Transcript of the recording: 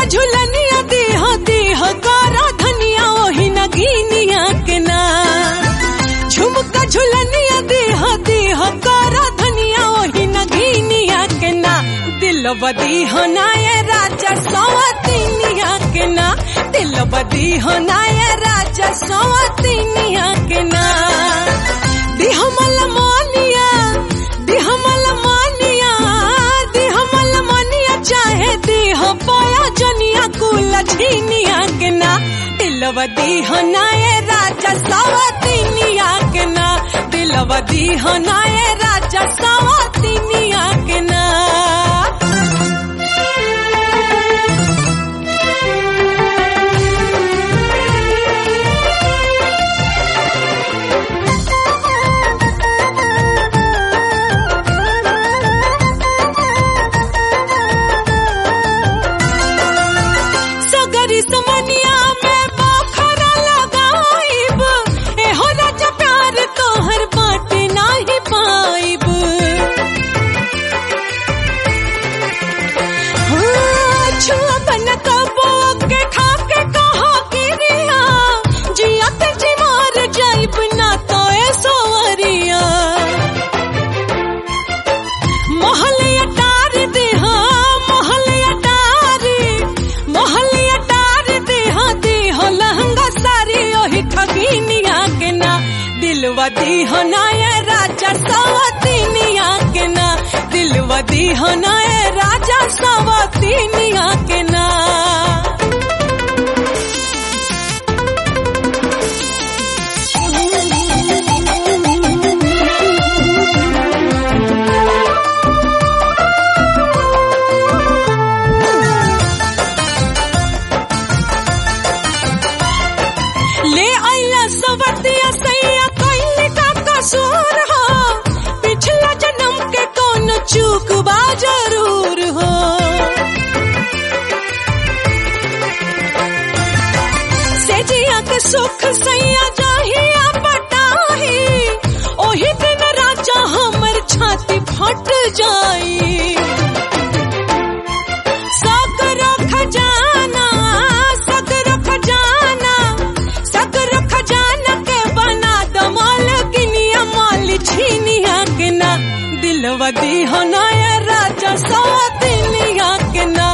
झुलनिया देह देह करा धनिया ओही नगीनिया के ना झुमका झुलनिया देह देह करा धनिया ओही नगीनिया के ना दिल बदी होनाए राजा सवतीनिया के ना दिल बदी होनाए राजा सवतीनिया के ना दिहमल मानिया दिहमल मानिया दिहमल मानिया चाहे देह पाया जनिया कुल झीनिया के ना दिलवा दीहनाए राजा सवतीनिया के ना दिलवा दीहनाए राजा सवतीनिया के ना सगरी समनिया में बखरा लगाइब एहो राजा प्यार तोहर बाटे नाही पाइब हाँ, छुआ बन कबो के खा के कहा गिरिया जिया ते जी मार जाइब ना तो ए सोवरिया मोहलिया टार दे हाँ मोहलिया टार मोहलिया टार दे हाँ दे हो लहंगा सारी ओही ठगीनिया के ना दिलवा दी हो नाया राजा सवतीनिया के ना दिलवा दी हो नाया राजा सवतीनिया के ना ले आइला सवतिया सैया कइले का कसूर हो पिछला जन्म के कौन चूक बा जरूर हो सेजिया के सुख सैया जाहिया पटाही ओही दिन राजा हमर छाती फट जाई सकरो खजाना सकरो खजाना सकरो खजाना के बना दो माल गिनिया माल छीनिया के ना दिलवा दी हो नाया राजा सौ दिनिया के ना